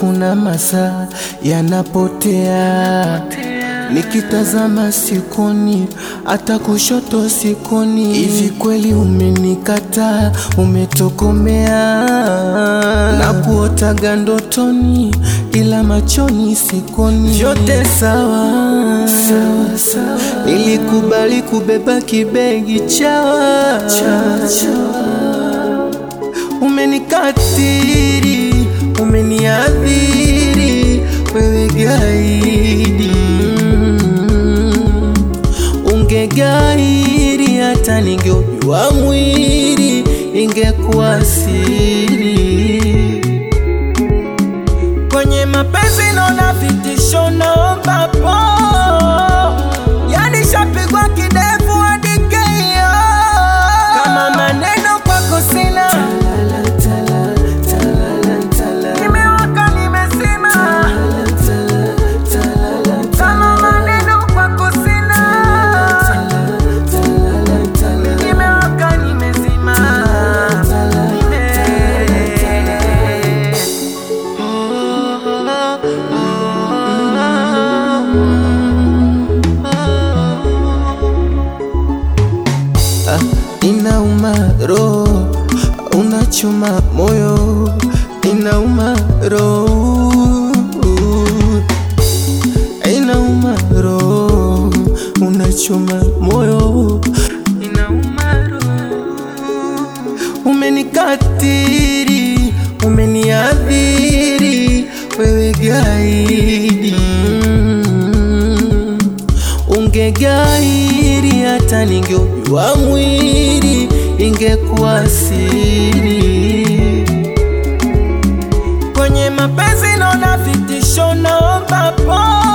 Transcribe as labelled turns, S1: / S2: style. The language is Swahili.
S1: kuna masaa yanapotea, nikitazama sikoni, hata kushoto sikoni. Hivi kweli umenikataa, umetokomea na kuotaga ndotoni, ila machoni sikoni. Vyote sawa, sawa, sawa. Nilikubali kubeba kibegi chawa, chawa, chawa. Umenikatiri, umeniadhiri, wewe gaidi. Mm. Ungegairi hata ningeujua mwili, ingekuwa siri. Kwenye mapenzi naona vitisho, naomba po, yani shapigwa kidevu hadi keio. Kama maneno kwako sina Nimewaka nimezima, kama maneno kwako sina. Nimewaka nimezima, nime Ah, inauma roho, unachuma moyo, inauma roho, inauma roho, unachuma moyo, inauma roho. Umenikatiri, umeniadhiri, wewe gaidi. Mm. Ungegairi hata ningeujua mwili, ingekuwa siri. Kwenye mapenzi naona vitisho, naomba po